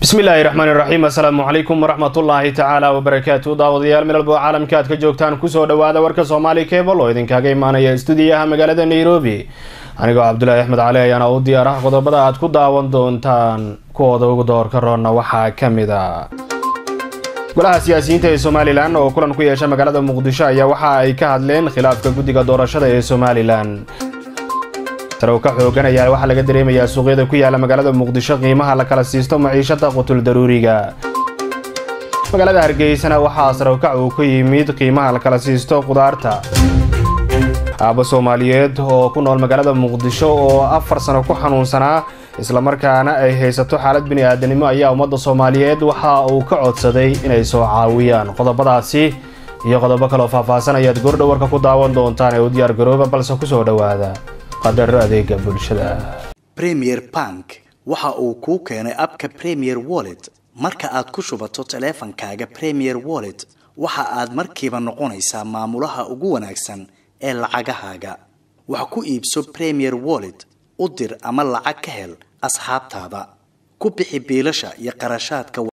bismillaahi raxmaan iraxiim assalaamu calaykum waraxmatullaahi tacaala wabarakaatu daawadayaal midalbo caalamka aad ka joogtaan kusoo dhawaada warka soomaali cebal oo idinkaaga imaanaya stuudiyaha magaalada nairobi anigoo cabdulaahi axmed cali ayaana u diyaar ah qodobada aad ku daawan doontaan kuwooda ugu doorka roonna waxaa ka mid a golaha siyaasiyiinta ee somalilan oo kulan ku yeesha magaalada muqdisho ayaa waxa ay ka hadleen khilaafka guddiga doorashada ee somalilan sarow ka xoogan ayaa waxaa laga dareemayaa suuqyada ku yaala magaalada muqdisho qiimaha la kala siisto maciishada qutul daruuriga magaalada hargeysana waxaa sarowkac uu ku yimid qiimaha la kala siisto qudaarta aabbo soomaaliyeed oo ku nool magaalada muqdisho oo afar sano ku xanuunsanaa islamarkaana ay haysato xaalad bini-aadanimo ayaa ummadda soomaaliyeed waxa uu ka codsaday inay soo caawiyaan qodobadaasi iyo qodobo kaloo faahfaahsan ayaad goordhowarka ku daawan doontaan ee u diyaar garooba balse kusoo dhowaada qadaro adeega bulshada premier bank waxa uu kuu keenay abka premier wallet marka aad ku shubato taleefankaaga premier wallet waxa aad markiiba noqonaysaa maamulaha ugu wanaagsan ee lacagahaaga wax ku iibso premier wallet u dir ama lacag ka hel asxaabtaada ku bixi biilasha iyo qarashaadka